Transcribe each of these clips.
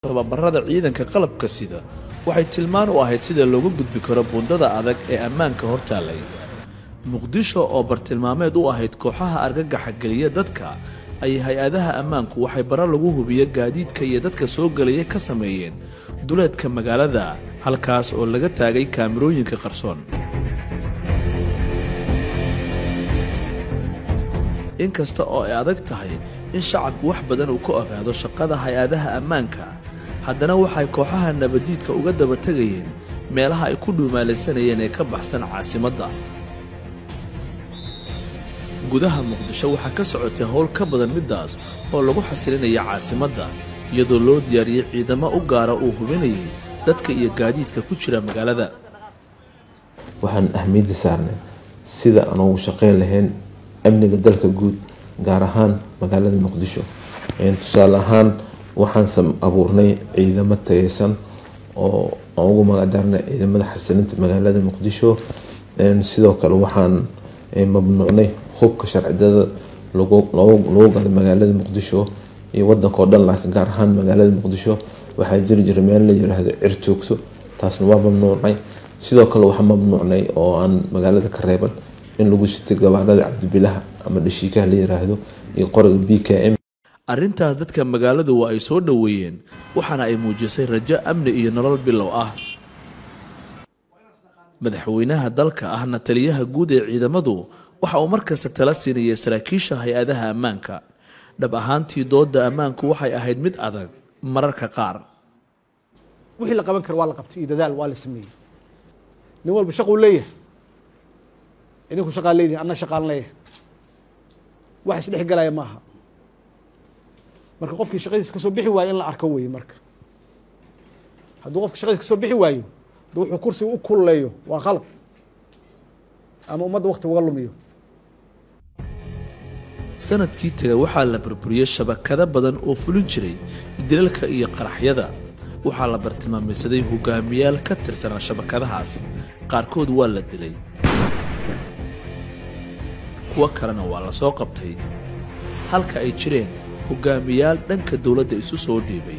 tababarada ciidanka qalabka sida waxay tilmaan u ahayd sida looga gudbi karo buundada adag ee ammaanka hortaallay muqdisho oo bartilmaameed u ahayd kooxaha argagaxa geliya dadka ay hay-adaha ammaanku waxay bara lagu hubiyo gaadiidka iyo dadka soo gelaya ka sameeyeen duleedka magaalada halkaas oo laga taagay kaamirooyinka qarsoon inkasta oo ay adag tahay in shacabku wax badan uu ka ogaado shaqada hay-adaha ammaanka haddana waxay kooxaha nabadiidka uga daba tegayeen meelaha ay ku dhuumaalaysanayeen ee ka baxsan caasimadda gudaha muqdisho waxaa ka socotay howl ka badan middaas oo lagu xasilinaya caasimadda iyadoo loo diyaariyey ciidamo u gaara uu hubinayay dadka iyo gaadiidka ku jira magaalada waxaan ahmiyadda saarnay sida aan ugu shaqeyn lahayn amniga dalka guud gaar ahaan magaalada muqdisho tusaale ahaan waxaan abuurnay ciidamo tayeysan oo aan ugu magacdarnay ciidamada xasilinta magaalada muqdisho sidoo kale waxaan mamnuucnay hubka sharcidada lagu gala magaalada muqdisho iyo wadanka oo dhan laakiin gaar ahaan magaalada muqdisho waxaa jiri jira meel la yiraahdo cirtoogso taasna waa mamnuucnay sidoo kale waxaa mamnuucnay oo aan magaalada ka reeban in lagu sitay gabaanada cabdibilaha ama dhashiikaha la yiraahdo iyo qoriga b k m arrintaas dadka magaaladu waa ay soo dhoweeyeen waxaana ay muujisay rajo amni iyo nolol bilow ah madaxweynaha dalka ahna taliyaha guud ee ciidamadu waxa uu markasta tala siinayay saraakiisha hay-adaha ammaanka dhab ahaantii dooda ammaanku waxay ahayd mid adag mararka qaar wixii la qaban karo waa la qabtay iyo dadaal waa la sameeyey nin walba shaquu leeyahay idinku shaqaa leedihin anna shaqaan leeyahay wax isdhex galaya maaha marka qofkii shaqadiis kasoo bixi waayo in la arko weye marka hadduu qofki shaqadiis kasoo bixi waayo de wuxuu kursiga u kululeeyo waa khalad ama ummadda wakti uga lumiyo sanadkii taga waxaa la burburiyey shabakado badan oo fulin jiray dilalka iyo qaraxyada waxaa la bartilmaamaysaday hogaamiyaal ka tirsanaa shabakadahaas qaarkood waa la dilay kuwo kalena waa la soo qabtay halka ay jireen hogaamiyaal dhanka dowladda isu soo dhiibay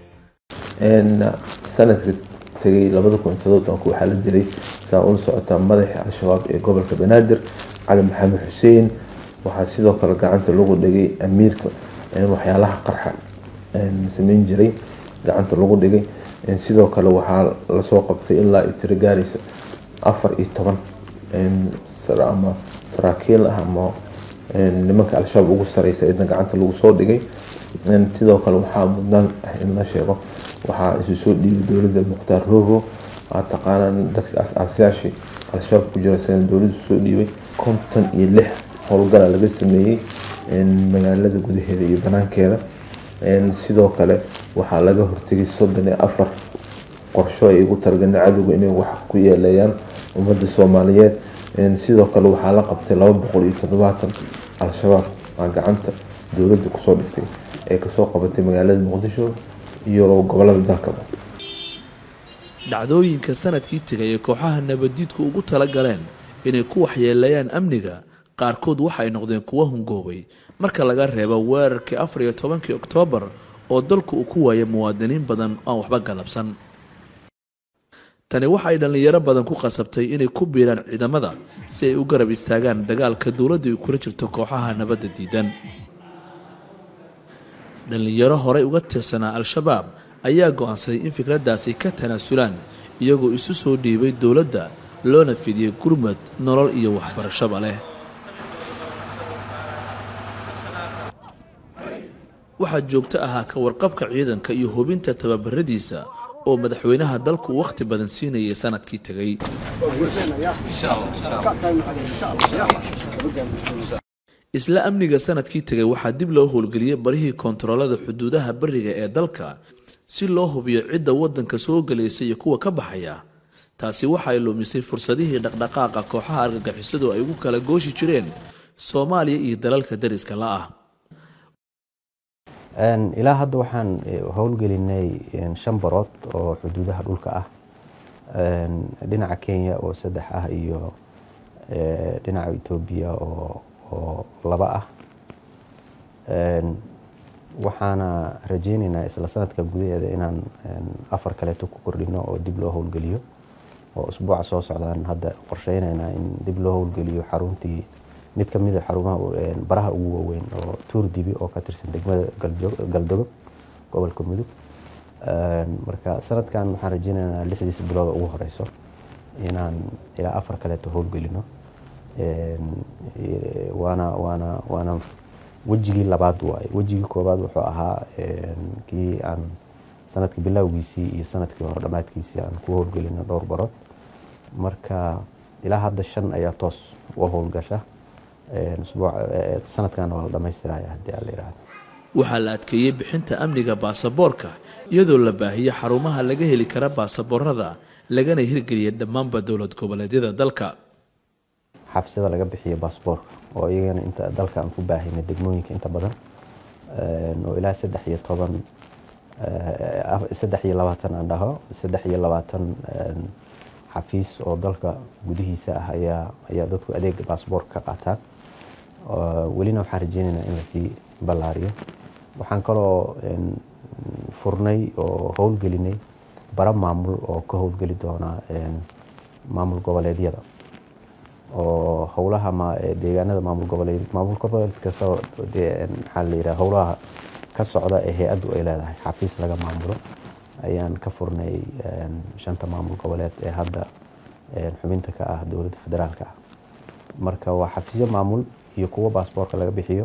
sanadka tegay labada kun todobanka waxaa la dilay saa ula socotaa madaxii al-shabaab ee gobolka banaadir cali maxamed xuseen waxaa sidoo kale gacanta lagu dhigay amiirka waxyaalaha qarxa sameyn jiray gacanta lagu dhigay sidoo kale waxaa lasoo qabtay ilaa ay tiro gaaraysa afar iyo toban ama saraakiil ah ama nimanka al-shabaab ugu sareysa idna gacanta lagu soo dhigay sidoo kale waxaa mudnaan ah in la sheego waxaa isu soo dhiibay dowladda mukhtaar rogo aa taqaanaan dadka as-aasayaashii al-shabaab ku jira sana dowladdu soo dhiibay konton iyo lix howlgala laga sameeyey magaalada gudaheeda iyo banaankeeda sidoo kale waxaa laga hortegay soddon iyo afar qorsho ay ugu talagalin cadowga inay wax ku yeeleeyaan ummadda soomaaliyeed sidoo kale waxaa la qabtay laba boqol iyo toddobaatan al-shabaab aa gacanta dowladda kusoo dhigtay ee kasoo qabatay magaalada muqdisho iyo gobolada dalkaba dhacdooyinka sanadkii tegay ee kooxaha nabadiidku ugu tala galeen inay ku waxyeeleeyaan amniga qaarkood waxay noqdeen kuwo hungoobay marka laga reebo weerarkii afar iyo tobankii oktoobar oo dalku uu ku waayay muwaadiniin badan aan waxba galabsan tani waxa ay dhallinyaro badan ku qasabtay inay ku biiraan ciidamada si ay u garab istaagaan dagaalka dowladda ay kula jirto kooxaha nabadda diidan dhallinyaro horey uga tirsanaa al-shabaab ayaa go'aansaday in fikraddaasi ka tanaasulaan iyagoo isu soo dhiibay dowladda loona fidiyey gurmad nolol iyo waxbarashaba leh waxaa joogto ahaa ka warqabka ciidanka iyo hubinta tababaradiisa oo madaxweynaha dalku wakhti badan siinayay sanadkii tegay isla amniga sanadkii tegay waxaa dib loo howlgeliyey barihii koontaroolada xuduudaha bariga ee dalka si loo hubiyo cidda waddanka soo gelaysa iyo kuwa ka baxaya taasi waxa ay lumisay fursadihii dhaqdhaqaaqa kooxaha argagixisadu ay ugu kala gooshi jireen soomaaliya iyo dalalka dariska la ah ilaa hadda waxaan howlgelinay shan barood oo xuduudaha dhulka ah dhinaca kenya oo saddex ah iyo dhinaca etoobiya oo oo laba ah waxaana rajeyneynaa isla sanadka gudaheeda inaan afar kaleeto ku kordhino oo dib loo howlgeliyo oo usbuuca soo socdaan hadda qorsheyneynaa in dib loo howlgeliyo xaruntii mid ka mida xarumaha baraha ugu waaweyn oo tuur dibi oo ka tirsan degmada galdogob gobolka mudug marka sanadkan waxaan rajeyneynaa lixdiisa bilooda ugu horeyso inaan ilaa afar kaleeto howlgelino waana waana waana wejigii labaad waaye wejigii koobaad wuxuu ahaa kii aan sanadkii bilowgiisii iyo sanadkii hore dhammaadkiisii aan ku howlgelino dhowr barood marka ilaa hadda shan ayaa toos u howlgasha sanadkan waa la dhamaystiraya haddii aan la yidhaahdo waxaa la adkeeyey bixinta amniga baasaboorka iyadoo la baahiyey xarumaha laga heli kara baasaboorada lagana hirgeliyay dhammaanba dowlad goboleedyada dalka xabsida laga bixiyo baasboorka oo iyagana inta dalka aan ku baahayna degmooyinka inta badan oo ilaa saddex iyo toban saddex iyo labaatan aan dhaho saddex iyo labaatan xafiis oo dalka gudihiisa ah ayaa ayaa dadku adeega baasboorka ka qaataan welina waxaan rajeyneynaa in lasii ballaariyo waxaan kaloo furnay oo howlgelinay bara maamul oo ka howlgeli doona maamul goboleedyada oo howlaha deegaanada maamul goboleed maamul goboleed kasta maxaa la yidhaha howlaha ka socda ee hay-addu ay leedahay xafiis laga maamulo ayaan ka furnay shanta maamul goboleed ee hadda xubinta ka ah dowladda federaalka ah marka waa xafiisyo maamul iyo kuwo baasboorka laga bixiyo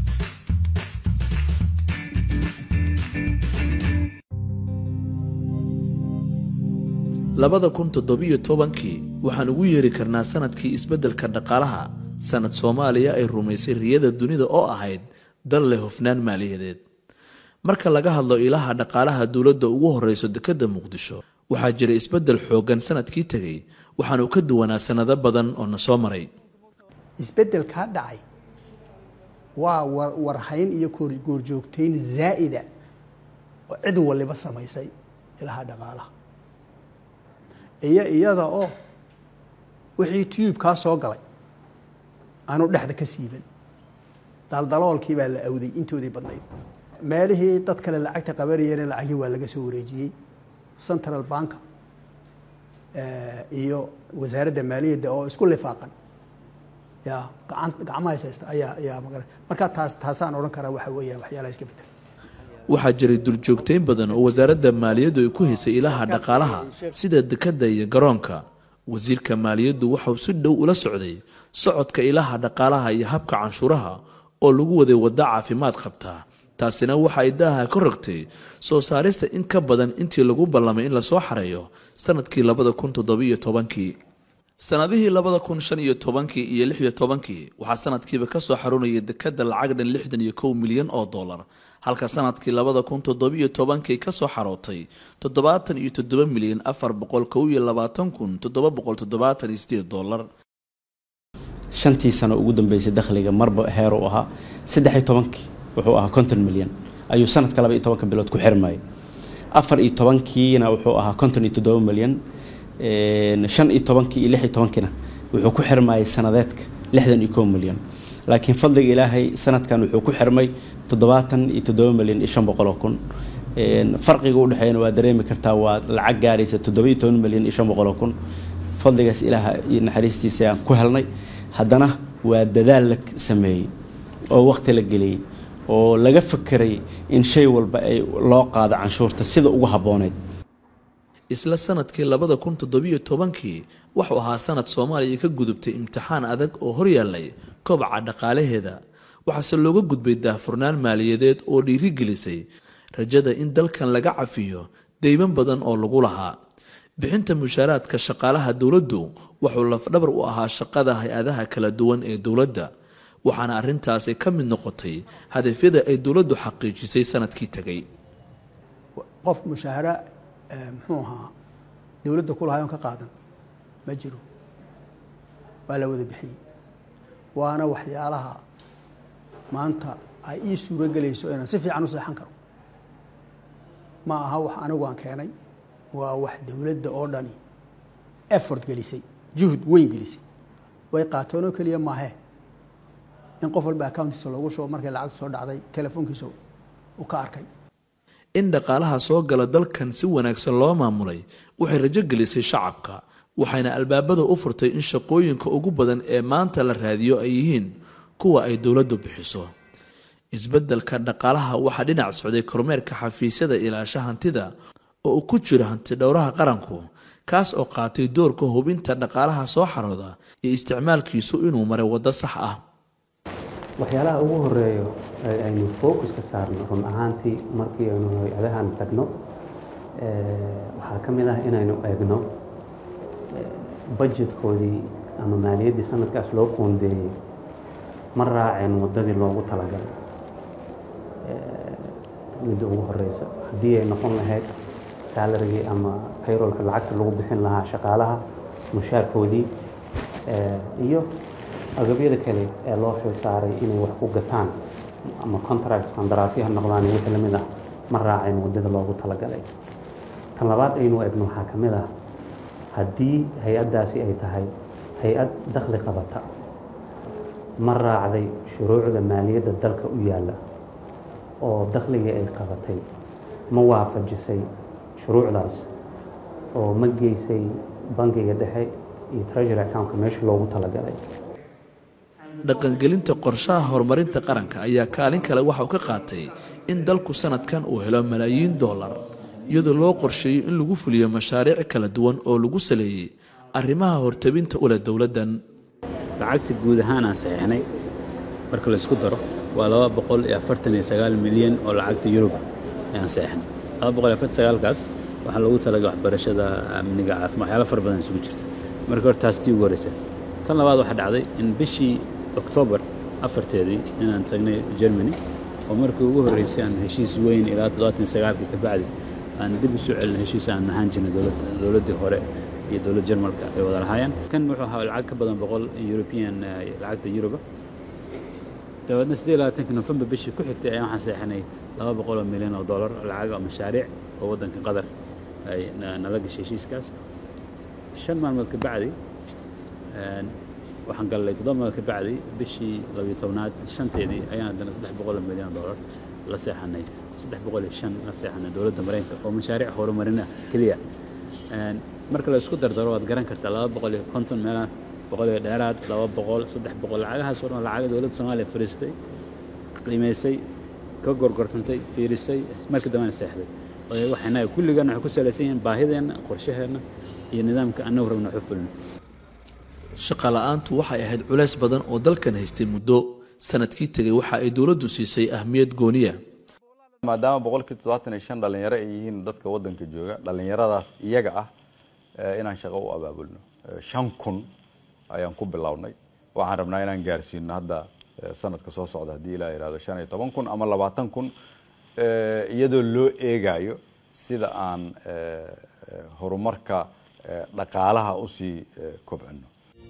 labada kun toddobiyo tobankii waxaan ugu yeeri karnaa sanadkii isbeddelka dhaqaalaha sanad soomaaliya ay rumaysay riyada dunida oo ahayd dal leh hofnaan maaliyadeed marka laga hadlo ilaha dhaqaalaha dowladda ugu horeyso dekedda muqdisho waxaa jira isbeddel xooggan sanadkii tegay waxaanu ka duwanaa sanado badan oo na soo maray isbeddelkaa dhacay waa warhayn iyo goorjoogtayn zaa'ida oo cid waliba samaysay ilaha dhaqaalaha iyo iyada oo wixii tiyuubkaa soo galay aanu dhexda ka siiban daldaloolkii baa la awday intoodii badnayd meelihii dad kale lacagta qabanayeen lacagii waa laga soo wareejiyey central banka iyo wasaaradda maaliyadda oo isku lifaaqan ya gacan gacmaha haysta ayaa ayaa maga marka taas taasaan odhan karaa waxa weeyaan waxyaalaha iska bedel waxaa jiray duljoogtayn badan oo wasaaradda maaliyaddu ay ku haysay ilaha dhaqaalaha sida dekedda iyo garoonka wasiirka maaliyaddu waxau si dhow ula socday socodka ilaha dhaqaalaha iyo habka canshuuraha oo lagu waday waddo caafimaad qabtaa taasina waxa ay daaha ka rogtay soo saarista in ka badan intii lagu ballamay in lasoo xareeyo sanadkii labada kun toddobiyo tobankii sanadihii labada kun shan iyo tobankii iyo lix iyo tobankii waxaa sanadkiiba ka soo xarunayay dekadda lacag dhan lixdan iyo kow milyan oo dollar halka sanadkii labada kun toddobiyo tobankii ka soo xarootay toddobaatan iyo toddoba milyan afar boqol kow iyo labaatan kun toddoba boqol toddobaatan iyo sideed dollar shantii sano ugu dambeysay dakhliga marba heer u ahaa saddex iyo tobankii wuxuu ahaa konton milyan ayuu sanadka laba iyo tobanka bilood ku xirmayay afar iyo tobankiina wuxuu ahaa konton iyo toddoba milyan shan iyo tobankii iyo lix iyo tobankiina wuxuu ku xirmayay sanadeedka lixdan iyo kow milyan laakiin fadliga ilaahay sanadkan wuxuu ku xirmay toddobaatan iyo toddoba milyan iyo shan boqol oo kun farqiga udhexeeyana waa dareemi kartaa waa lacag gaaraysa toddoba iyo toban milyan iyo shan boqol oo kun fadligaas ilaaha iyo naxariistiisa aan ku helnay haddana waa dadaal la sameeyey oo waqti la geliyey oo laga fakeray in shay walba ay loo qaado canshuurta sida ugu habbooneyd isla sanadkii labada kun toddobiyo tobankii wuxuu ahaa sanad soomaaliya ka gudubtay imtixaan adag oo horyaallay kobaca dhaqaalaheeda waxaase looga gudbay daahfurnaan maaliyadeed oo dhiirigelisay rajada in dalkan laga cafiyo deyman badan oo lagu lahaa bixinta mushaaraadka shaqaalaha dowladdu wuxuu lafdhabar u ahaa shaqada hay-adaha kala duwan ee dowladda waxaana arrintaasi ka mid noqotay hadafyada ay dowladdu xaqiijisay sanadkii tegay qof mushaahara muxuu ahaa dowladda ku lahay oon ka qaadan ma jiro waa la wada bixiyey waana waxyaalaha maanta ay ii suuro gelayso inaan si fiican u seexan karo ma aha wax anigu aan keenay waa wax dowladda oo dhani effort gelisay juhud weyn gelisay way qaateen oo keliya maahee in qof walba accountiisa loogu shubo markay lacagtu soo dhacday telefoonkiisa uu ka arkay in dhaqaalaha soo gala dalkan si wanaagsan loo maamulay waxay rajo gelisay shacabka waxayna albaabada u furtay in shaqooyinka ugu badan ee maanta la raadiyo ay yihiin kuwa ay dowladdu bixiso isbeddelka dhaqaalaha waxaa dhinac socday kormeerka xafiisyada ilaasha hantida oo uu ku jiro hanti dhowraha qaranku kaas oo qaatay doorka hubinta dhaqaalaha soo xarooda iyo isticmaalkiisu inuu maray waddo sax ah waxyaalaha ugu horeeyo ee aynu focuska saarno run ahaantii markii aynu hay-adahan tagno waxaa ka mid ah inaynu eegno budgetkoodii ama maaliyaddii sanadkaas loo qoondeeyey ma raaceen waddadii loogu talagalay midda ugu horeysa haddii ay noqon lahayd salarigii ama payrolka lacagta lagu bixin lahaa shaqaalaha mushaarkoodii iyo agabyada kale ee loo xil saaray inay wax ku gataan ama contracts qandaraasyo ha noqdaan iyo wixii lamid ah ma raaceen waddada loogu talagalay tan labaad aynu egno waxaa ka mid ah haddii hay-addaasi ay tahay hay-ad dakhli qabata ma raacday shuruucda maaliyadda dalka u yaalla oo dakhligii ay qabatay ma waafajisay shuruucdaas oo ma geysay bangiga dhexe iyo treasury accountka meesha loogu talagalay dhaqangelinta qorshaha horumarinta qaranka ayaa kaalin kale waxa uu ka qaatay in dalku sanadkan uu helo malaayiin dollar iyadoo loo qorsheeyey in lagu fuliyo mashaariic kala duwan oo lagu saleeyey arrimaha hortabinta u leh dowladdan lacagta guud ahaan aan saxiixnay marka laysku daro waa laba boqol iyo afartan iyo sagaal milyan oo lacagta yurub ayaan saxiixnay laba boqol iyo afartan sagaalkaas waxaa loogu talagalay waxbarashada amniga caafimaad waxyaalo fara badan isugu jirta marka hore taas tii ugu horeysa tan labaad waxaa dhacday in bishii oktoobar afarteedii inaan tagnay germany oo markii ugu horreysay aan heshiis weyn ilaa toddobaatan iyo sagaalkii ka bacdi aan dib isu celin heshiis aan ahaan jirnay dowladdii hore iyo dowladda jarmalka ay wada lahaayeen kan wuxuu ahaa lacag ka badan boqol european lacagta yuruba dabeedna siddeed iyo labaatanka nofembar bishii ku xigtay ayaan waxaan seexinay laba boqol oo milyan oo dollar lacag oo mashaariic oo waddanka qatar ay nala gashay heshiiskaas shan maalmood ka bacdi waxaan gallay toddoba maalmood ka bacdi bishii labiyo tobnaad shanteedii ayaan haddana saddex boqol oo milyan oo dollar la seexanay saddex boqol iyo shan la seexanay dowladda maraykanka oo mashaariic horumarin ah keliya marka la isku dardaro waad garan kartaa laba boqol iyo konton meelaha boqol iyo dheeraad laba boqol saddex boqol lacagahaas oo dhan lacaga dowladda soomaaliya fariistay qiimaysay ka gorgortantay fiirisay markii dambena seexday waxayna kulligan waxay ku salaysan yihiin baahideenna qorshaheenna iyo nidaamka annagu rabna waxu fulno shaqa la-aantu waxay ahayd culays badan oo dalkan haystay muddo sanadkii tegay waxa ay dowladdu siisay ahmiyad gooniya maadaama boqolkii toddobaatan iyo shan dhalinyaro ay yihiin dadka waddanka jooga dhallinyaradaas iyaga ah inaan shaqo u abaabulno shan kun ayaan ku bilownay waxaan rabnaa inaan gaarsiino hadda sanadka soo socda haddii ilaa yihahdo shan iyo toban kun ama labaatan kun iyadoo loo eegayo sida aan horumarka dhaqaalaha usii kobcino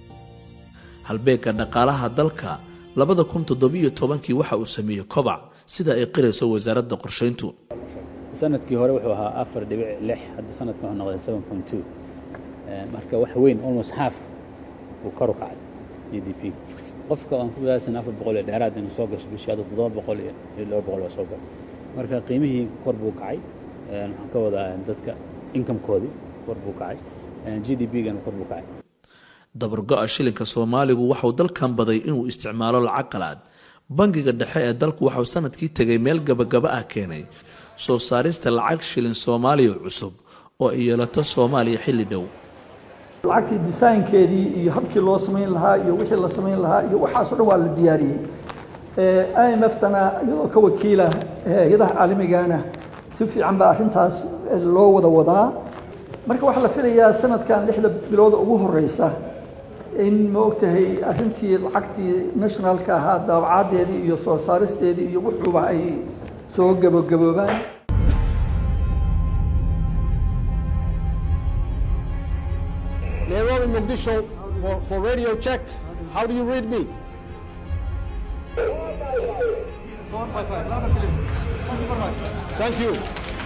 halbeegga dhaqaalaha dalka labada kun toddobiyo tobankii waxa uu sameeyey kobac sida ay qirayso wasaaradda qorshayntu sanadkii hore wuxuu ahaa afar dhibic lix hadda sanadka wuxuu noqday seven point two marka wax weyn almost half uu kor u kacay g d p qofka aan ku wadaasan afar boqol iyo dheeraad inuu soo gasho bishii hadda toddoba boqol iyo laba boqol baa soo gala marka qiimihii kor buu kacay waxaan ka wadaa dadka incomekoodii kor buu kacay g d p-gana kor buu kacay dabargo-a shilinka soomaaligu waxauu dalkan baday inuu isticmaalo lacag qalaad bangiga dhexe ee dalku waxauu sanadkii tegay meel gabagaba ah keenay soo saarista lacag shilin soomaaliya cusub oo ay yeelato soomaaliya xilli dhow lacagtii desaynkeedii iyo habkii loo samayn lahaa iyo wixii la samayn lahaa iyo waxaasoo dhan waa la diyaariyey i m f-tana iyadoo ka wakiila hay-adaha caalamigana si fiican baa arrintaas loo wada wadaa marka waxaa la filayaa sanadkan lixda bilooda ugu horeysa in ma ogtahay arrintii lacagtii nationalka ahaa daabacadeedii iyo soo saaristeedii iyo wuxuuba ay soo gabagaboobaan Nairobi, Mogadishu for, for radio check. How do you read me? Thank you.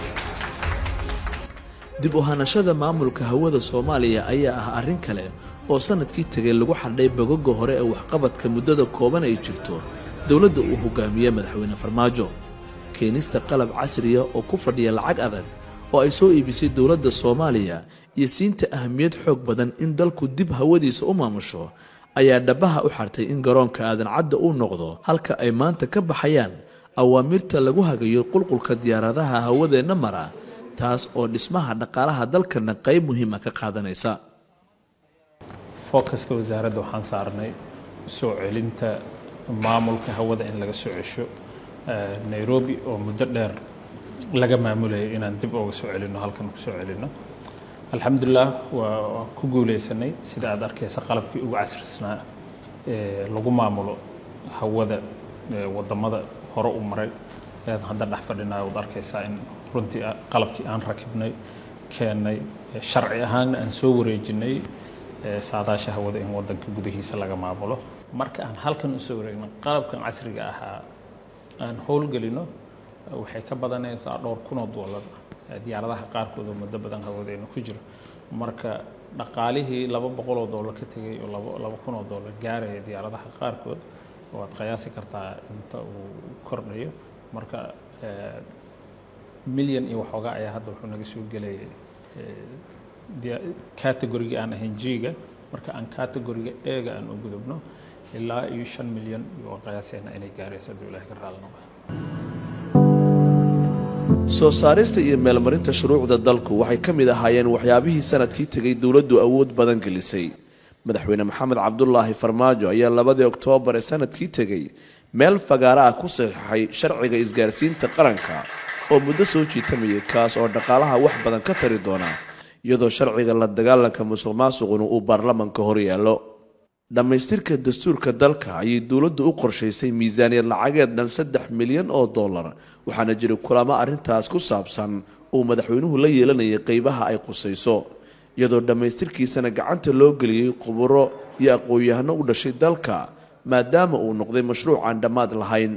dib u hanashada maamulka hawada soomaaliya ayaa ah arrin kale oo sanadkii tegay lagu xadhay bogoga hore ee waxqabadka muddada kooban ay jirto dowladda uu hogaamiye madaxweyne farmaajo keenista qalab casriya oo ku fadhiya lacag adag oo ay soo iibisay dowladda soomaaliya iyo siinta ahamiyad xoog badan in dalku dib hawadiisa u maamusho ayaa dhabaha u xartay in garoonka aadan cadda uu noqdo halka ay maanta ka baxayaan awaamirta lagu hagayo qulqulka diyaaradaha hawadeenna mara taas oo dhismaha dhaqaalaha dalkana qayb muhiima ka qaadanaysa focuska wasaaradda waxaan saarnay soo celinta maamulka hawada in laga soo cesho nairobi oo muddo dheer laga maamulayay inaan dib uga soo celino halkan ku soo celino alxamdulilah waa ku guuleysanay sida aad arkaysa qalabkii ugu casrisnaa ee lagu maamulo hawada wadamada hore u maray ayaan hadda dhex fadhinaa waad arkaysaa in runtii qalabkii aan rakibnay keennay sharci ahaanna aan soo wareejinay saadaasha hawada in wadanka gudihiisa laga maamulo marka aan halkan usoo wareegno qalabkan casriga ahaa aan howlgelino waxay ka badanaysaa dhowr kunoo doolar diyaaradaha qaarkood oo muddo badan hawadeena ku jiro marka dhaqaalihii laba boqoloo doolar ka tegay oo laba laba kunoo doolar gaaraya diyaaradaha qaarkood waad qiyaasi kartaa inta uu kordhayo marka milyan iyo waxoogaa ayaa hadda wuxuu naga soo gelayay categoriga aan ahayn g-ga marka aan categoriga e-ga aan u gudubno ilaa iyo shan milyan waa qiyaaseena inay gaarayso hadduu ilahay ka raali noqdo soo saarista iyo meelmarinta shuruucda dalku waxay ka mid ahaayeen waxyaabihii sanadkii tegay dowladdu awood badan gelisay madaxweyne maxamed cabdulaahi farmaajo ayaa labadii oktoobar ee sanadkii tegey meel fagaara ah ku saxiixay sharciga isgaarsiinta qaranka oo muddo soo jiitamayay kaas oo dhaqaalaha wax badan ka tari doona iyadoo sharciga la dagaalanka musuq maasuquna uu baarlamanka hor yaallo dhammaystirka dastuurka dalka ayay dowladdu u qorshaysay miisaaniyad lacageed dhan saddex milyan oo dollar waxaana jira kulamo arrintaas ku saabsan uu madaxweynuhu la yeelanayay qeybaha ay qusayso iyadoo dhammaystirkiisana gacanta loo geliyey khuburo iyo aqoon-yahano u dhashay dalka maadaama uu noqday mashruuc aan dhammaad lahayn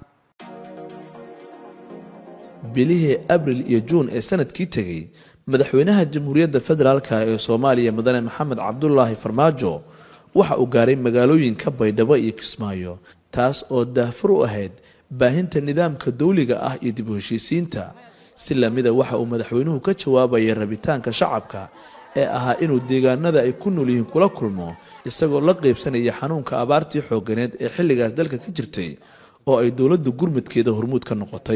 bilihii abril iyo juun ee sanadkii tegey madaxweynaha jamhuuriyadda federaalka ee soomaaliya mudane maxamed cabdulaahi farmaajo waxa uu gaaray magaalooyinka baydhabo iyo kismaayo taas oo daahfur u ahayd baahinta nidaamka dawliga ah iyo dib u heshiisiinta si lamida waxa uu madaxweynuhu ka jawaabayay rabitaanka shacabka ee ahaa inuu deegaanada ay ku nool yihiin kula kulmo isagoo la qeybsanaya xanuunka abaartii xooganeed ee xilligaas dalka ka jirtay oo ay dowladdu gurmudkeeda hormuud ka noqotay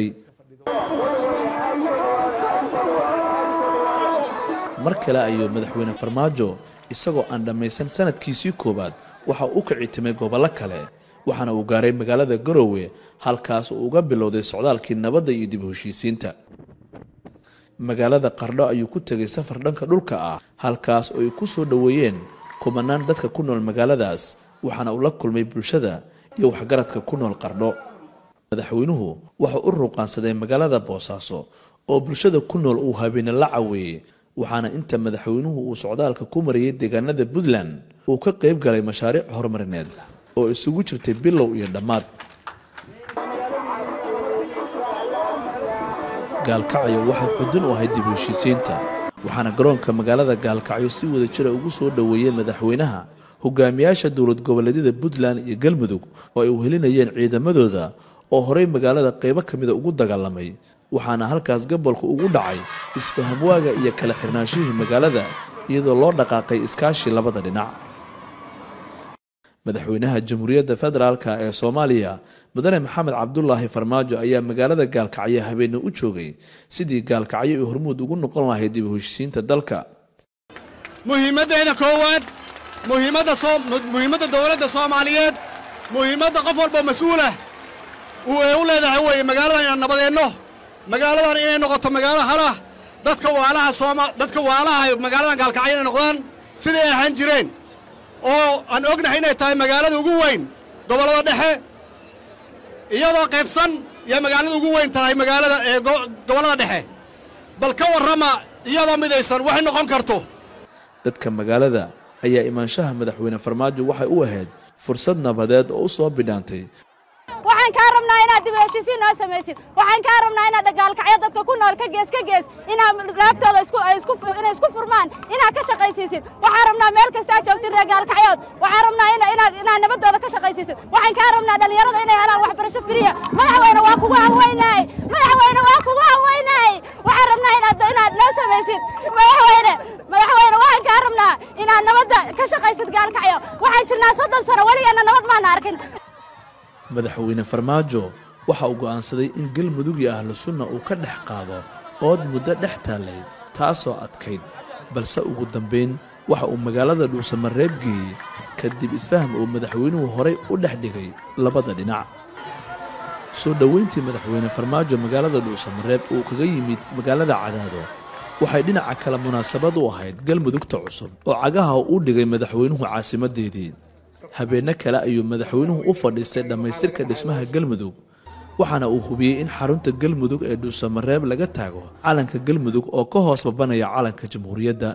mar kale ayuu madaxweyne farmaajo isagoo aan dhammaysan sanadkiisii koowaad waxa uu u kicitimay gobollo kale waxaana uu gaaray magaalada garowe halkaas uu uga bilowday socdaalkii nabadda iyo dib u heshiisiinta magaalada qardho ayuu ku tegay safar dhanka dhulka ah halkaas oo ay ku soo dhoweeyeen kumanaan dadka ku nool magaaladaas waxaana uu la kulmay bulshada iyo waxgaradka ku nool qardho madaxweynuhu wuxuu u ruuqaansaday magaalada boosaaso oo bulshada ku nool uu habeene la caweeyey waxaana inta madaxweynuhu uu socdaalka ku marayay deegaanada puntland uu ka qayb galay mashaariic horumarineed oo isugu jirtay bilow iyo dhammaad gaalkacyo waxay xudun u ahayd dib u heshiisiinta waxaana garoonka magaalada gaalkacyo si wada jira ugu soo dhoweeyey madaxweynaha hogaamiyaasha dowlad goboleedyada puntland iyo galmudug oo ay uhelinayeen ciidamadooda oo horey magaalada qaybo ka mida ugu dagaalamay waxaana halkaas gobolka ugu dhacay isfahamwaaga iyo kala xirnaanshihii magaalada iyadoo loo dhaqaaqay iskaashii labada dhinac madaxweynaha jamhuuriyadda federaalka ee soomaaliya mudane maxamed cabdulaahi farmaajo ayaa magaalada gaalkacyo habeenne u joogay sidii gaalkacyo ay hormuud ugu noqon lahayd dib u heshiisiinta dalka muhiimaddayna koowaad muhiimadda muhiimadda dowladda soomaaliyeed muhiimadda qof walba mas-uulah uu ee u leedahay weeye magaaladan inaan nabadeenno magaaladan inay noqoto magaalo halah dadka waalaha sooma dadka waalaha magaaladan gaalkacyo inay noqdaan siday ay ahaan jireen oo aan ognahay inay tahay magaalada ugu weyn gobollada dhexe iyadoo qaybsan iyo magaalada ugu weyn tahay magaalada ee gobollada dhexe bal ka warrama iyadoo midaysan waxay noqon karto dadka magaalada ayaa imaanshaha madaxweyne farmaajo waxay u ahayd fursad nabadeed oo u soo bidhaantay waxaan kaa rabnaa inaad dib u heshiisiin noo samaysid waxaan kaa rabnaa inaad dhagaalkacyo dadka ku nool ka gees ka gees inaad laabtooda inay isku furmaan inaad ka shaqaysiisid waxaan rabnaa meel kastaa joogtid reegaalkacyood waxaan rabnaa inaad nabaddooda ka shaqaysiisid waxaan kaa rabnaa dhallinyarada inay helaan waxbarasho firiya madaxweyne waa kugu hanweynahay madaxweyne waa kugu haweynahay waxaan rabnaa inaad inaad noo samaysid madaxweyne madaxweyne waxaan kaa rabnaa inaad nabadda ka shaqaysid gaalkacyo waxaan jirnaa soddon sano weligeena nabad maana arkin madaxweyne farmaajo waxa uu go'aansaday in galmudug iyo ahlu sunna uu ka dhex qaado ood muddo dhex taallay taasoo adkayd balse ugu dambayn waxa uu magaalada dhuusamareeb geeyey kadib isfaham uu madaxweynuhu horay u dhex dhigay labada dhinac soo dhoweyntii madaxweyne farmaajo magaalada dhuusamareeb uu kaga yimid magaalada cadaado waxay dhinaca kale munaasabad u ahayd galmudugta cusub oo cagaha u dhigay madaxweynuhu caasimadeedii habeenno kale ayuu madaxweynuhu u fadhiistay dhammaystirka dhismaha galmudug waxaana uu hubiyey in xarunta galmudug ee dhuusamareeb laga taago calanka galmudug oo ka hoos babanaya calanka jamhuuriyadda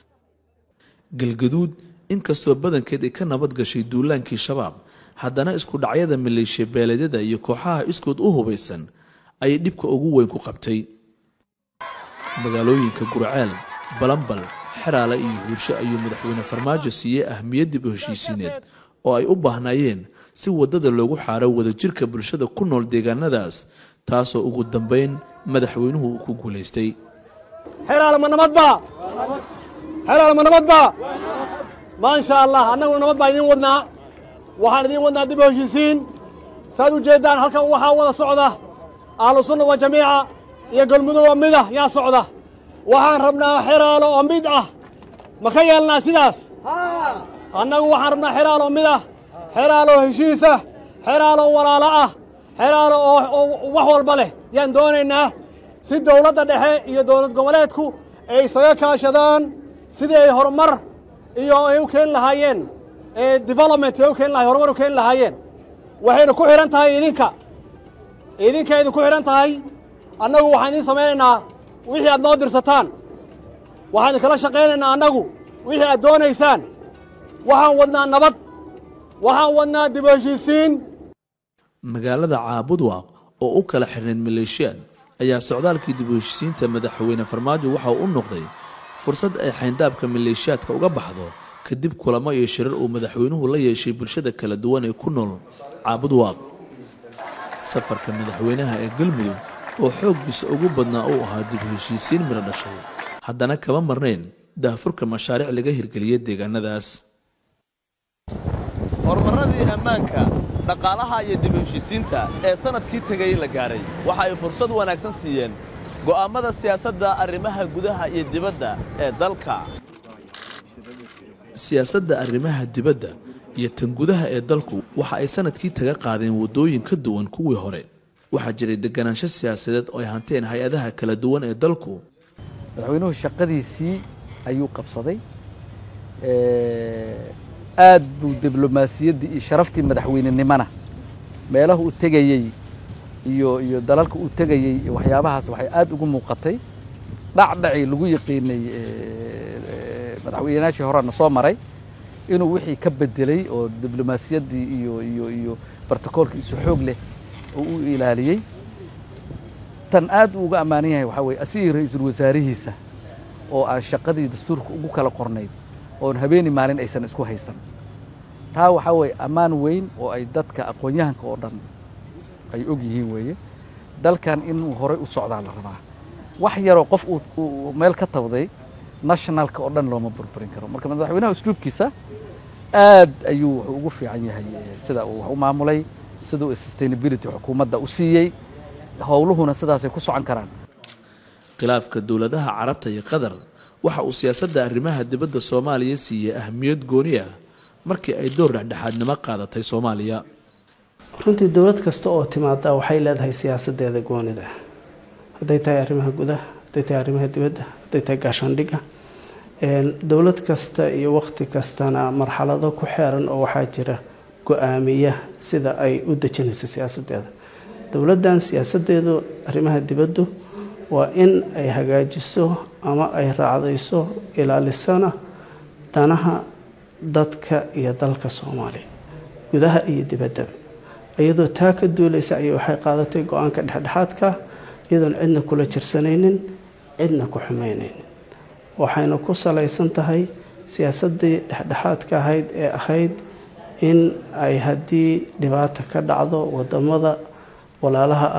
galgaduud inkastoo badankeed ay ka nabad gashay duulaankii shabaab haddana isku dhacyada maleeshiya beeleedyada iyo kooxaha iskood u hubaysan ayay dhibka ugu weyn ku qabtay magaalooyinka gurceel balambal xeraale iyo huursho ayuu madaxweyne farmaajo siiyey ahmiyad dib u heshiisiineed oo ay u baahnaayeen si waddada loogu xaaro wadajirka bulshada ku nool deegaanadaas taasoo ugu dambayn madaxweynuhu uu ku guulaystay xeraale ma nabad baa xeraale ma nabad baa maasha allah annaguna nabad baa idiin wadnaa waxaan idiin wadnaa dib u heshiisiin saad u jeeddaan halkan waxaa wada socda ahlu sunna wa jamiica iyo galmudug oo mid ah yaa socda waxaan rabnaa xeraalo oo mid ah ma ka yeelnaa sidaas annagu waxaan rabnaa xeraalo oo mid ah xeraalo oo heshiisa xeraalo oo walaalo ah xeraalo oo wax walba leh yaan doonaynaa si dawladda dhexe iyo dowlad goboleedku ay isaga kaashadaan sidii ay horumar iyo ay u keeni lahaayeen development ay u keeni lahay horumar u keeni lahaayeen waxayna ku xidhan tahay idinka idinka idinku xidhan tahay annagu waxaan idiin samaynaynaa wixii aad noo dirsataan waxaan idinkala shaqaynaynaa annagu wixii aad doonaysaan waxaan wadnaa nabad waxaan wadnaa dib u heshiisiin magaalada caabudwaaq oo u kala xirnayd maleeshiyaad ayaa socdaalkii dib u heshiisiinta madaxweyne farmaajo waxa uu u noqday fursad ay xayndaabka maleeshiyaadka uga baxdo kadib kulamo iyo shirar uu madaxweynuhu la yeeshay bulshada kala duwan ee ku nool caabudwaaq safarka madaxweynaha ee galmudug oo xooggiisa ugu badnaa uu ahaa dib u heshiisiin midho dhashay haddana kama marnayn daahfurka mashaariic laga hirgeliyay deegaanadaas horumarradii ammaanka dhaqaalaha iyo dib u heshiisiinta ee sannadkii tegay la gaahay waxa ay fursad wanaagsan siiyeen go'aammada siyaasadda arrimaha gudaha iyo dibadda ee dalka siyaasadda arrimaha dibadda iyo tan gudaha ee dalku waxa ay sannadkii taga qaadeen waddooyin ka duwan kuwii hore waxaa jiray deganaansho siyaasadeed oo ay hanteen hay-adaha kala duwan ee dalku madaxweynuhu shaqadiisii ayuu qabsaday aad buu diblomaasiyaddii iyo sharaftii madaxweynenimona meelaha uu tegayey iyo iyo dalalka uu tegayey iyo waxyaabahaas waxay aad ugu muuqatay dhacdhacii lagu yaqiinay madaxweynayaashii horena soo maray inuu wixii ka bedelay oo diblomaasiyaddii iyo iyo iyo bartakoolkiisu xoog leh oo u ilaaliyey tan aad uu uga ammaanan yahay waxaa weye asigii ra-iisul wasaarihiisa oo aan shaqadii dastuurka ugu kala qornayd oon habeeni maalin aysan isku haysan taa waxaa weeye ammaan weyn oo ay dadka aqoon-yahanka oo dhan ay og yihiin weeye dalkan inuu horay u socdaa la rabaa wax yaroo qof uu meel ka tabday nationalka oo dhan looma burburin karo marka madaxweynaha usluubkiisa aad ayuu wuxuu ugu fiican yahay sida uu wax u maamulay siduu sustainability xukuumadda u siiyey howluhuna sidaasay ku socon karaan khilaafka dowladaha carabta iyo qatar waxa uu siyaasadda arrimaha dibadda soomaaliya siiyey ahmiyad gooni ah markii ay door dhexdhexaadnimo qaadatay soomaaliya runtii dowlad kasta oo timaada waxay leedahay siyaasadeeda goonida hadday tahay arrimaha gudaha hadday tahay arrimaha dibadda hadday tahay gaashaandhigga dowlad kasta iyo waqti kastana marxalado ku xeeran oo waxaa jira go-aamiya sida ay u dejinayso siyaasadeeda dowladdan siyaasadeedu arrimaha dibaddu waa in ay hagaajiso ama ay raacdayso ilaalisana danaha dadka iyo dalka soomaaliya gudaha iyo dibaddaba iyadoo taa ka duulaysa ayay waxay qaadatay go-aanka dhexdhexaadka iyadoon cidna kula jirsanaynin cidna ku xumaynaynin waxayna ku salaysan tahay siyaasadii dhexdhexaadka ahayd ee ahayd in ay haddii dhibaata ka dhacdo wadamada walaalaha ah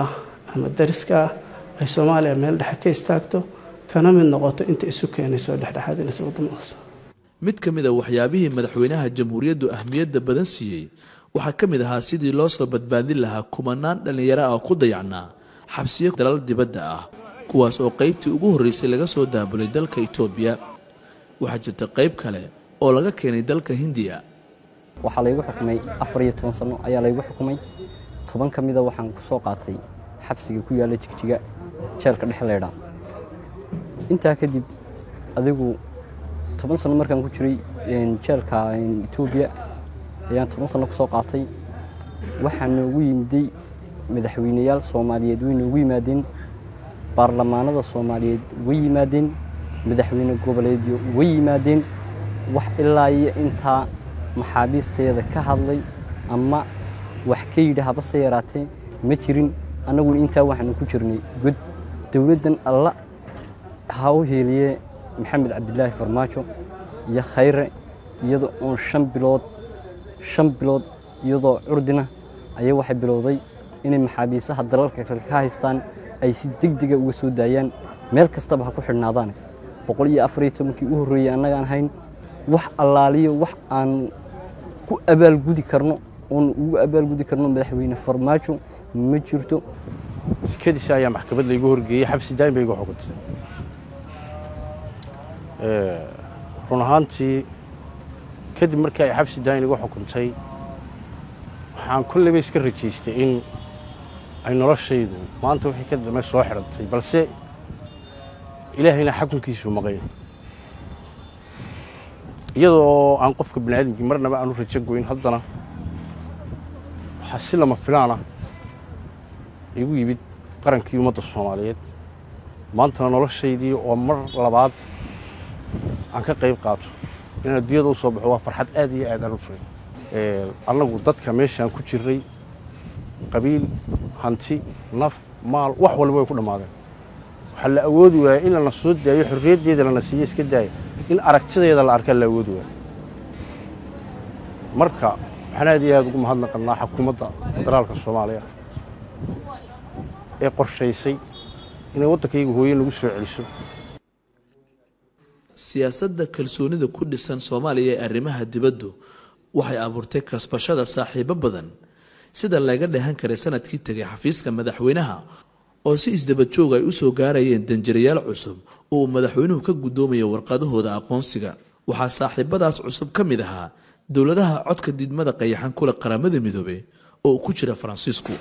ama dariska ah ay soomaaliya meel dhexe ka istaagto kana mid noqoto inta isu keenayso dhexdhexaadinaysa wadamadaas mid ka mid a waxyaabihii madaxweynaha jamhuuriyaddu ahmiyadda badan siiyey waxaa ka mid ahaa sidii loo soo badbaadin lahaa kumanaan dhallinyaro ah ku dayacnaa xabsiyo dalal dibadda ah kuwaas oo qaybtii ugu horreysay laga soo daabulay dalka itoobiya waxaa jirta qayb kale oo laga keenay dalka hindiya waxaa laygu xukumay afar iyo toban sano ayaa laygu xukumay toban ka mida waxaan ku soo qaatay xabsiga ku yaalla jigjiga jeelka dhexleydha intaa kadib adigu toban sano markaan ku jiray jeelka etoobiya ayaan toban sano ku soo qaatay waxaa noogu yimiday madaxweyneyaal soomaaliyeed way noogu yimaadeen baarlamaanada soomaaliyeed way yimaadeen madaxweyne goboleedyo way yimaadeen wax ilaa iyo intaa maxaabiisteeda ka hadlay ama wax ka yidhi habase yaraatee ma jirin annaguna intaa waxaanu ku jirnay god dowladdan alla ha u heeliye maxamed cabdilaahi farmaajo iyo khayre iyadoo oon shan bilood shan bilood iyadoo curdina ayaa waxay bilowday inay maxaabiisaha dalalka kale ka haystaan ay si degdega uga soo daayaan meel kastaba ha ku xidhnaadaan boqol iyo afariyo tobankii u horreeyey annagaan hayn wax allaaliyo wax aan ku abaalgudi karno oon ugu abaalgudi karno madaxweyne farmaajo ma jirto sikadiisa ayaa maxkamad laygu horgeeyey xabsi daa'im bay igu xukuntay run ahaantii kadib markii ay xabsi daa'im igu xukuntay waxaan kolleyba iska rajaystay in ay noloshaydu maanta wixii ka dambe soo xidhantay balse ilaahayna xakunkiisuu maqay iyadoo aan qofka bani aadamkii marnaba aanu rajo goyn haddana waxaa si lama filaana igu yimid qarankii ummadda soomaaliyeed maantana noloshaydii oo mar labaad aan ka qayb qaato inaan adduunyada u soo baxo waa farxad aad iyo aad aan u furay annagu dadka meeshaan ku jirray qabiil hanti naf maal wax walba way ku dhammaadeen waxaa la awoodi waaya in lana soo daayo xorriyaddeeda lana siiyo iska daaya in aragtideeda la arkaa la awoodi waaya marka waxaan aad iyo aad ugu mahadnaqannaa xukuumadda federaalka soomaaliya ee qorshaysay inay waddankayga hooye nagu soo celiso siyaasadda kalsoonida ku dhisan soomaaliya ee arrimaha dibaddu waxay abuurtay kasbashada saaxiibo badan sida laga dheehan karay sanadkii tegay xafiiska madaxweynaha oo si isdabadjoog ay u soo gaarayeen danjirayaal cusub oo uu madaxweynuhu ka guddoomayo warqadahooda aqoonsiga waxaa saaxiibadaas cusub ka mid ahaa dowladaha codka didmada qayaxan kule qaramada midoobe oo ku jira faransiisku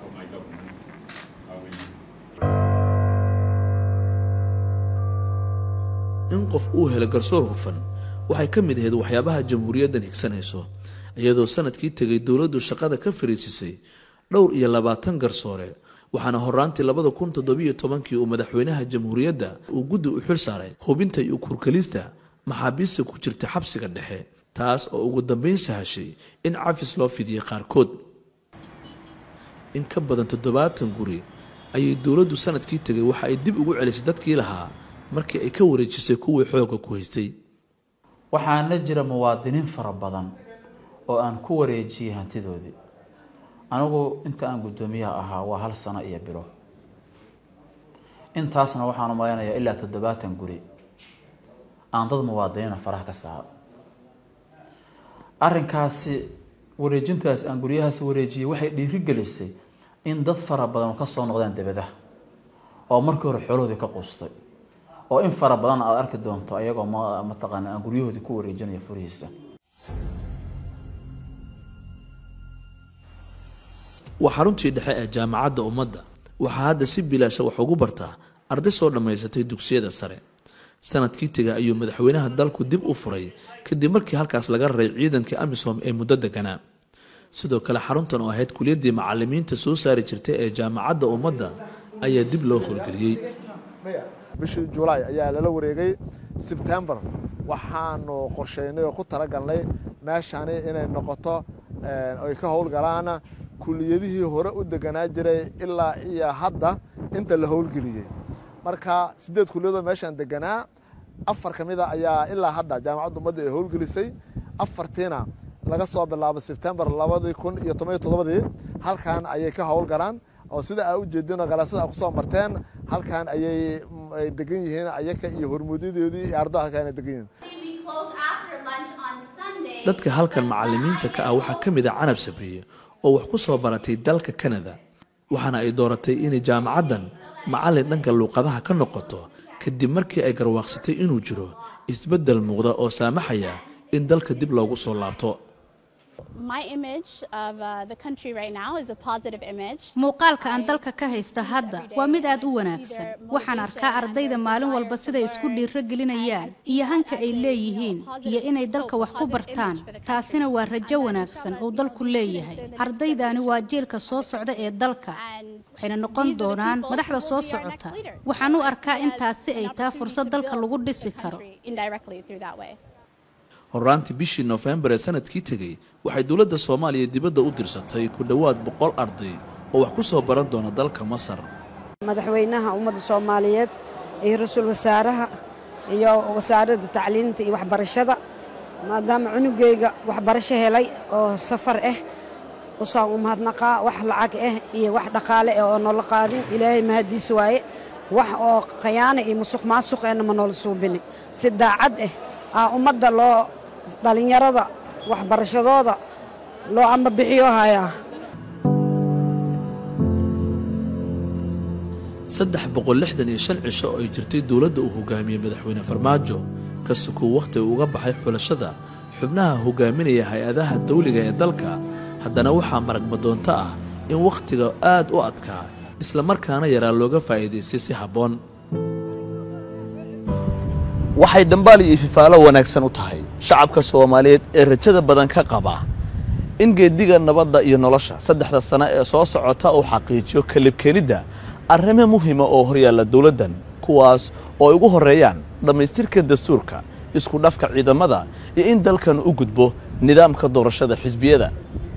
in qof uu helo garsoor hufan waxay ka mid ahayd waxyaabaha jamhuuriyaddan higsanayso iyadoo sanadkii tegay dowladdu shaqada ka fariisisay dhowr iyo labaatan garsoore waxaana horaantii labada kun toddobiyo tobankii uu madaxweynaha jamhuuriyadda uu guddi u xil saaray hubinta iyo kurkalista maxaabiista ku jirta xabsiga dhexe taas oo ugu dambeyn sahashay in cafis loo fidiyey qaarkood in ka badan toddobaatan guri ayay dowladdu sanadkii tegay waxa ay dib ugu celisay dadkii lahaa markii ay ka wareejisay kuwii xoogga ku haystay waxaana jira muwaadiniin fara badan oo aan ku wareejiyey hantidoodii anigu inta aan guddoomiyaha ahaa waa hal sano iyo bilo intaasna waxaan umalaynayaa ilaa toddobaatan guri aan dad muwaadiniina faraha ka saaro arrinkaasi wareejintaas aan guryahaas wareejiyey waxay dhiirigelisay in dad fara badan ka soo noqdeen debadaha oo markii hore xoolahoodii ka quustay oo in fara badan aad arki doonto ayagoo mataqaana aan guryahoodii ku wareejinayo furihiisa waa xaruntii dhexe ee jaamacadda ummadda waxaa hadda si bilaasha wax ugu bartaa arday soo dhammaysatay dugsiyada sare sanadkii tega ayuu madaxweynaha dalku dib u furay kadib markii halkaas laga raray ciidankii amisom ee muddo deganaa sidoo kale xaruntan oo ahayd kuliyaddii macalimiinta soo saari jirtay ee jaamacadda ummadda ayaa dib loo howlgeliyey bishii julaay ayaa lala wareegay sebtembar waxaanu qorshaynay oo ku talagalnay meeshani inay noqoto ay ka howlgalaan kuliyadihii hore u deganaa jiray ilaa iyo hadda inta la howlgeliyey marka sideed kuliyadoo meeshaan deganaa afar ka mida ayaa ilaa hadda jaamacadda ummadda ay howlgelisay afartiina laga soo bilaabo sebtembar labadii kun iyo toban iyo toddobadii halkan ayay ka howlgalaan oo sida aa u jeedin oo galaasada aa kusoo marteen halkan ayay ay degan yihiin ayaka iyo hormuudyadoodii iyo ardada halkan ay degan yihiin dadka halkan macallimiinta ka ah waxaa ka mid ah canab sabriye oo wax ku soo baratay dalka kanada waxaana ay dooratay inay jaamacaddan macallin dhanka luuqadaha ka noqoto kadib markii ay garwaaqsatay inuu jiro isbeddel muuqda oo saamaxaya in dalka dib loogu soo laabto muuqaalka aan dalka ka haysta hadda waa mid aad u wanaagsan waxaan arkaa ardayda maalin walba siday isku dhiiro gelinayaan iyo hanka ay leeyihiin iyo inay dalka wax ku bartaan taasina waa rajo wanaagsan uu dalku leeyahay ardaydani waa jiilka soo socda ee dalka waxayna noqon doonaan madaxda soo socota waxaan u arkaa in taasi ay tahay fursad dalka lagu dhisi karo horaantii bishii noofembar ee sanadkii tegey waxay dowladda soomaaliya dibadda u dirsatay ku dhowaad boqol arday oo wax ku soo baran doona dalka masar madaxweynaha ummadda soomaaliyeed iyo ra-iisul wasaaraha iyo wasaaradda tacliinta iyo waxbarashada maadaama cunugeyga waxbarasho helay oo safar ah usaan u mahadnaqaa wax lacag ah iyo wax dhaqaale ah oo noola qaadin ilaahay mahadiis waaye wax oo khayaana iyo musuq maasuq ahna ma noola suubinin si daacad ah aa ummadda loo dhallinyarada waxbarashadooda loo amba bixiyo hayaa saddex boqol lixdan iyo shan cisho oo ay jirtay dowladda uu hogaamiyey madaxweyne farmaajo ka sukuu wakhti uu uga baxay xulashada xubnaha hogaaminaya hay-adaha dawliga ee dalka haddana waxaa maragmadoonto ah in wakhtiga aad u adkaa islamarkaana yaraa looga faa'iidaystay si habboon waxay dhambaal iyo ififaalo wanaagsan u tahay shacabka soomaaliyeed ee rajada badan ka qaba in geediga nabadda iyo nolosha saddexda sano ee soo socota uu xaqiijiyo kalibkeenidda arrimo muhima oo horyaalla dowladdan kuwaas oo ay ugu horreeyaan dhammaystirka dastuurka isku dhafka ciidamada iyo in dalkan u gudbo nidaamka doorashada xisbiyada